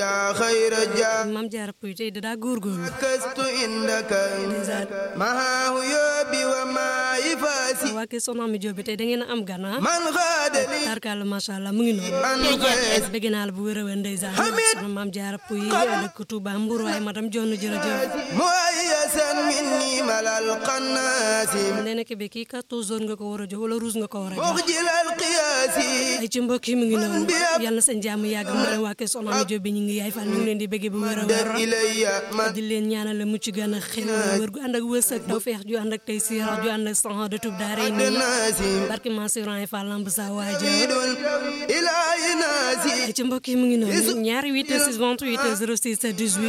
يا خير جاء maam jaara puy tey dadaa góorgóorlu كست عندك معه يوبي وما يفاسي waa kër soxna mi Jóob bi tey da ngeen a am gan ah من غاد لي tarkalla macha allah mu ngi noonu أنفاس bëgg naa la bu wér a wér ndeysaan Hamid. soxna maam jaara puy dëkk Tuuba Mbuur waaye madame Jonn jërëjëf مؤيسا مني ملا القناس nee na kebe kii 14 heures nga ko war a jox wala rouge nga ko war a jox مخجل القياس ay ci mbokk yi mu ngi noonu yàlla na seen jàmm yàgg mu leen waa kër soxna mi Jóob bi ñu ngi yaay fan ñu ngi leen di bëgg bu wér a wér در إلي من di leen ñaanal la mucc gën a xel wér gu ànd ak wërsëg doo feex ju ànd ak tey siir ju ànd ak sanx de tub daare nii الناس barke Mansour Ay Fall lamb sa waaja يريد الإله ناسي ay ci mbokk yi mu ngi noonu ñaari 8 6 28 06 18